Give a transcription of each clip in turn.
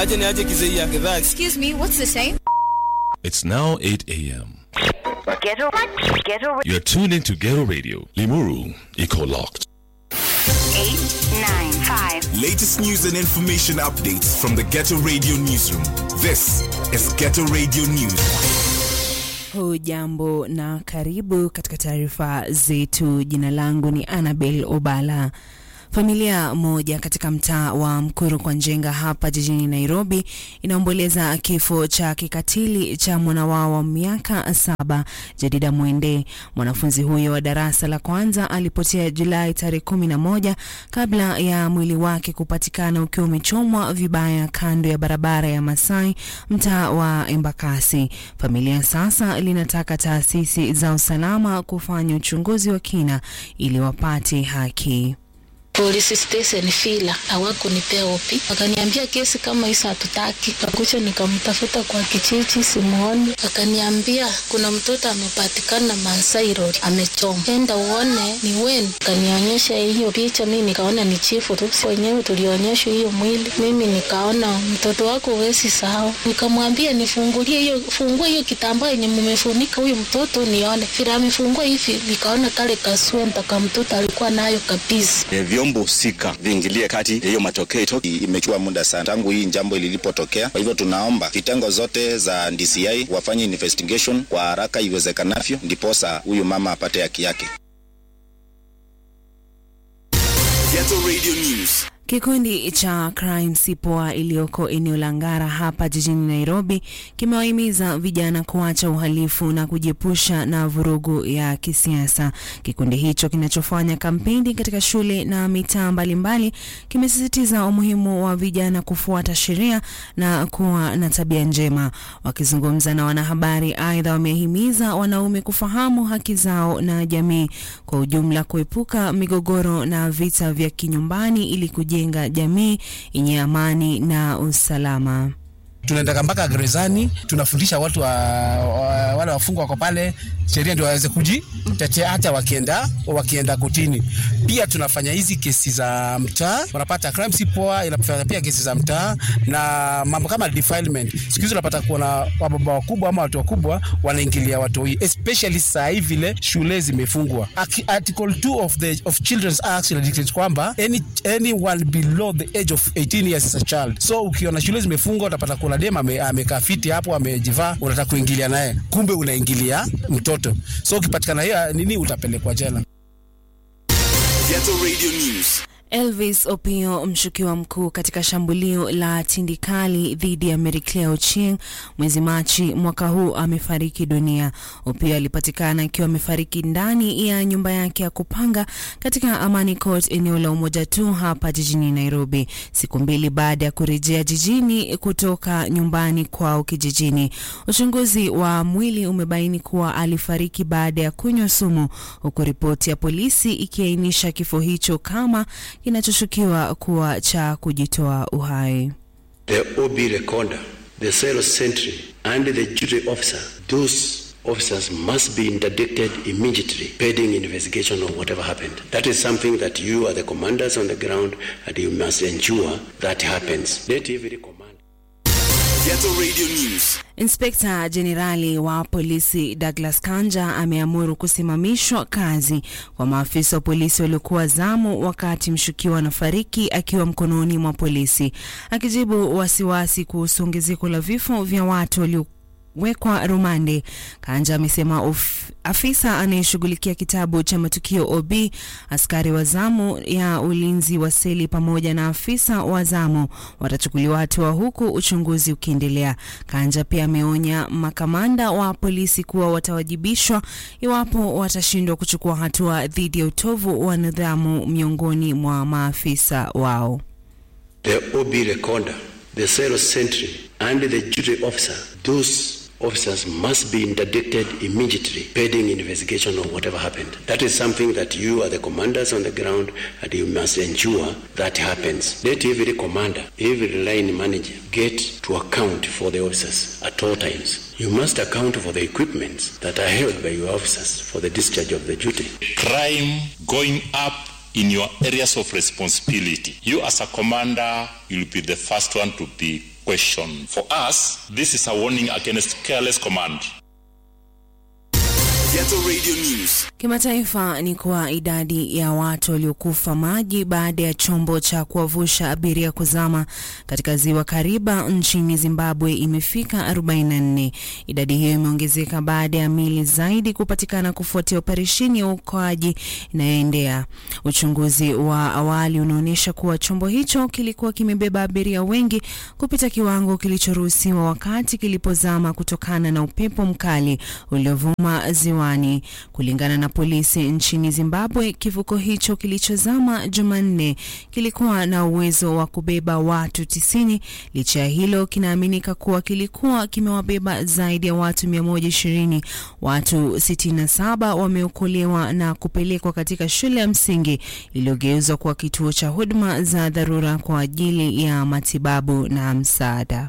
aje ni aje kizei ya gedhaa Excuse me, what's the time? It's now 8 a.m. Ghetto, ghetto, You're tuned into Ghetto Radio. Limuru, Eco Locked. eight, nine, five. Latest news and information updates from the Ghetto Radio Newsroom. This is Ghetto Radio News. Hujambo na karibu katika taarifa zetu. Jina langu ni Annabel Obala. Familia moja katika mtaa wa Mkuru kwa Njenga hapa jijini Nairobi inaomboleza kifo cha kikatili cha mwana wao wa miaka saba Jadida Mwende. Mwanafunzi huyo wa darasa la kwanza alipotea Julai tarehe kumi na moja kabla ya mwili wake kupatikana ukiwa umechomwa vibaya kando ya barabara ya Masai mtaa wa Embakasi. Familia sasa linataka taasisi za usalama kufanya uchunguzi wa kina ili wapate haki. Polisi station Fila hawakunipea opi, wakaniambia kesi kama hizo hatutaki. Kakucha nikamtafuta kwa kijiji simuoni, akaniambia kuna mtoto amepatikana Masai Road amechoma, enda uone ni wen. Akanionyesha hiyo picha, mi nikaona ni chifu tu, si wenyewe tulionyeshwa hiyo mwili. Mimi nikaona mtoto wako huwezi sahau, nikamwambia nifungulie hiyo, fungue hiyo kitambaa yenye mumefunika huyu mtoto nione. Vile amefungua hivi, nikaona kale kaswenta ka mtoto alikuwa nayo kabisa. E, vyombo husika viingilie kati hiyo matokeo itoke. imechukua muda sana tangu hii jambo lilipotokea. Kwa hivyo tunaomba vitengo zote za DCI wafanye investigation kwa haraka iwezekanavyo, ndiposa huyu mama apate haki yake. Ghetto Radio News. Kikundi cha Crime Sipoa iliyoko eneo la Ngara hapa jijini Nairobi kimewahimiza vijana kuacha uhalifu na kujiepusha na vurugu ya kisiasa. Kikundi hicho kinachofanya kampeni katika shule na mitaa mbalimbali kimesisitiza umuhimu wa vijana kufuata sheria na kuwa na tabia njema. Wakizungumza na wanahabari, aidha wamehimiza wanaume kufahamu haki zao na jamii kwa ujumla, kuepuka migogoro na vita vya kinyumbani ili kujenga jamii yenye amani na usalama. tunaendaka mpaka gerezani, tunafundisha watu wa, wa, wale wafungwa wako pale, sheria ndio waweze kujitetea hata wakienda wakienda kotini. Pia tunafanya hizi kesi za mtaa, unapata crime si poa, inafanya pia kesi za mtaa na mambo kama defilement. Siku hizi unapata kuona wababa wakubwa ama watu wakubwa wanaingilia watoi, especially saa hii vile shule zimefungwa. Aki- Article 2 of the of Children's Act inadictate kwamba any anyone below the age of 18 years is a child. So ukiona shule zimefungwa utapata kuna dem ame- amekaa fiti hapo amejivaa, unataka kuingilia naye, kumbe unaingilia mtoto. So ukipatikana hiyo nini, utapelekwa jela. Ghetto Radio News. Elvis Opio, mshukiwa mkuu katika shambulio la tindikali dhidi ya Mary Claire Ochieng mwezi Machi mwaka huu amefariki dunia. Opio alipatikana akiwa amefariki ndani ya nyumba yake ya kupanga katika Amani Court, eneo la Umoja tu hapa jijini Nairobi, siku mbili baada ya kurejea jijini kutoka nyumbani kwao kijijini. Uchunguzi wa mwili umebaini kuwa alifariki baada ya kunywa sumu, huku ripoti ya polisi ikiainisha kifo hicho kama kinachoshukiwa kuwa cha kujitoa uhai. the OB recorder, the cell sentry, and the duty officer, those officers must be interdicted immediately, pending investigation of whatever happened. That is something that you are the commanders on the ground, and you must ensure that happens. Let every command. Ghetto Radio News. Inspekta Jenerali wa polisi Douglas Kanja ameamuru kusimamishwa kazi kwa maafisa wa polisi waliokuwa zamu wakati mshukiwa anafariki akiwa mkononi mwa polisi. Akijibu wasiwasi kuhusu ongezeko la vifo vya watu walio wekwa rumande. Kanja amesema of, afisa anayeshughulikia kitabu cha matukio OB, askari wa zamu ya ulinzi wa seli pamoja na afisa wa zamu watachukuliwa hatua huku uchunguzi ukiendelea. Kanja pia ameonya makamanda wa polisi kuwa watawajibishwa iwapo watashindwa kuchukua hatua dhidi ya utovu wa nidhamu miongoni mwa maafisa wao. The OB recorder, the cell sentry, and the duty officer, those officers must be interdicted immediately, pending investigation of whatever happened. That is something that you are the commanders on the ground, and you must ensure that happens. Let every commander, every line manager get to account for the officers at all times. You must account for the equipments that are held by your officers for the discharge of the duty. crime going up in your areas of responsibility. You as a commander, you'll be the first one to be question. For us, this is a warning against careless command. Ghetto Radio News. Kimataifa ni kuwa idadi ya watu waliokufa maji baada ya chombo cha kuwavusha abiria kuzama katika ziwa Kariba nchini Zimbabwe imefika 44. Idadi hiyo imeongezeka baada ya mili zaidi kupatikana kufuatia operesheni ya uokoaji inayoendea. Uchunguzi wa awali unaonyesha kuwa chombo hicho kilikuwa kimebeba abiria wengi kupita kiwango kilichoruhusiwa wakati kilipozama kutokana na upepo mkali uliovuma ziwani. Kulingana na polisi nchini Zimbabwe, kivuko hicho kilichozama Jumanne kilikuwa na uwezo wa kubeba watu tisini. Licha ya hilo, kinaaminika kuwa kilikuwa kimewabeba zaidi ya watu 120. Watu 67 wameokolewa na kupelekwa katika shule ya msingi iliyogeuzwa kuwa kituo cha huduma za dharura kwa ajili ya matibabu na msaada.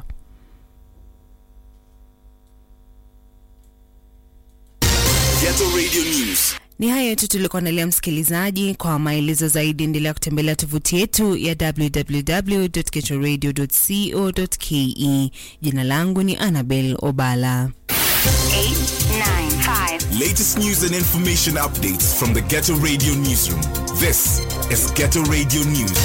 Ghetto Radio News. Ni hayo tu tulikuandalia msikilizaji. Kwa maelezo zaidi, endelea kutembelea tovuti yetu ya www.getoradio.co.ke. Jina langu ni Annabel Obala. 895. Latest news and information updates from the Ghetto Radio Newsroom. This is Ghetto Radio News.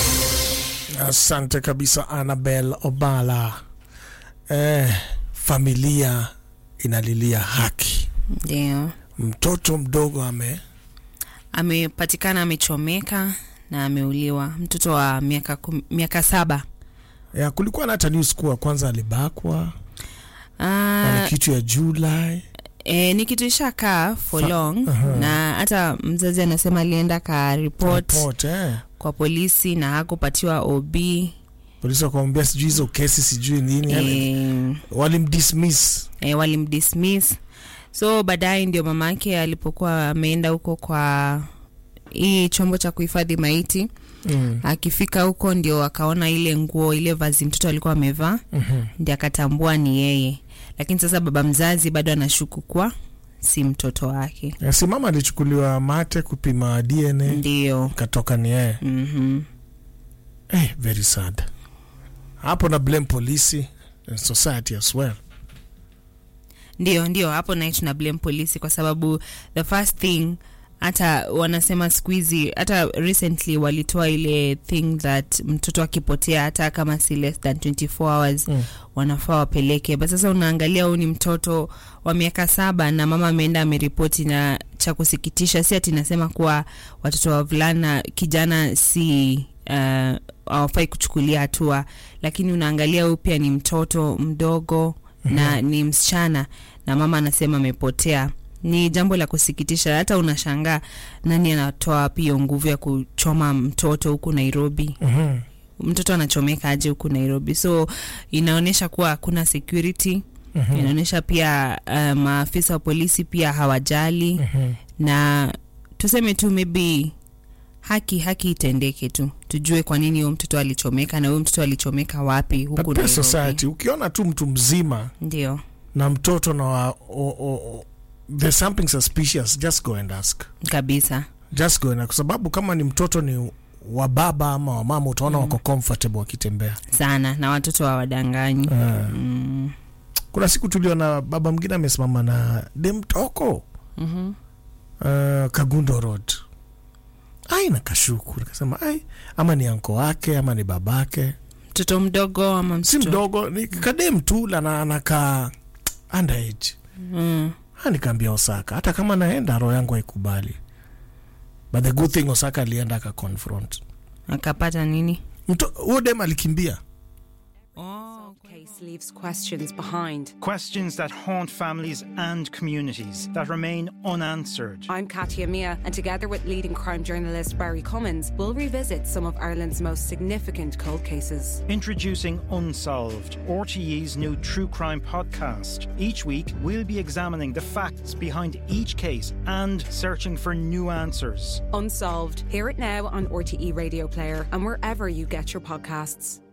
Asante kabisa Annabel Obala. Eh, familia inalilia haki. Ndio Mtoto mdogo ame amepatikana amechomeka na ameuliwa, mtoto wa miaka kum- miaka saba. ya, kulikuwa na hata news kuwa kwanza alibakwa Ah, na kitu ya July. E, ni kitu ishakaa for Fa- long Aha. na hata mzazi anasema alienda ka report Report, eh. kwa polisi na hakupatiwa OB Polisi wakamwambia sijui hizo kesi sijui nini yani, e, walimdismiss. e, walimdismiss so baadaye ndio mama yake alipokuwa ameenda huko kwa hii chombo cha kuhifadhi maiti Mm. akifika huko ndio akaona ile nguo ile vazi mtoto alikuwa amevaa Mhm. ndio akatambua ni yeye lakini sasa baba mzazi bado anashuku kuwa si mtoto wake Ya, si mama alichukuliwa mate kupima DNA ndio ikatoka ni yeye. mm-hmm. Eh, very sad. Hapo na blame polisi and society as well. ndio ndio hapo naye tuna blame polisi kwa sababu the first thing hata wanasema siku hizi hata recently walitoa ile thing that mtoto akipotea hata kama si less than 24 hours Mm. wanafaa wapeleke but sasa unaangalia huyu ni mtoto wa miaka saba na mama ameenda ameripoti na cha kusikitisha si ati nasema kuwa watoto wa vulana kijana si uh, hawafai kuchukulia hatua lakini unaangalia huyu pia ni mtoto mdogo na ni msichana na mama anasema amepotea ni jambo la kusikitisha hata unashangaa nani anatoa wapi hiyo nguvu ya kuchoma mtoto huku nairobi Mhm. mtoto anachomeka aje huku nairobi so inaonyesha kuwa hakuna security Mhm. inaonyesha pia uh, maafisa wa polisi pia hawajali Mhm. na tuseme tu maybe haki haki itendeke tu tujue kwa nini huyo mtoto alichomeka na huyo mtoto alichomeka wapi huku But pia Nairobi. society ukiona tu mtu mzima ndio na mtoto na wa, o, o, o, there's something suspicious just go and ask kabisa just go and ask. kwa sababu kama ni mtoto ni wa baba ama wa mama utaona wako comfortable wakitembea sana na watoto hawadanganyi Ah. mm. kuna siku tuliona baba mwingine amesimama na demtoko mm-hmm. uh, kagundo road ai nakashuku nikasema ai ama ni anko wake ama ni babake mtoto mdogo ama si mtoto mdogo ni kadem tu lana anakaa underage mm. Ha, nikaambia Osaka hata kama naenda roho yangu haikubali but the good thing Osaka alienda akaconfront akapata nini Mto- huyo dem alikimbia case leaves questions behind. Questions that haunt families and communities that remain unanswered. I'm Katia Mia, and together with leading crime journalist Barry Cummins, we'll revisit some of Ireland's most significant cold cases. Introducing Unsolved, RTE's new true crime podcast. Each week, we'll be examining the facts behind each case and searching for new answers. Unsolved. Hear it now on RTE Radio Player and wherever you get your podcasts.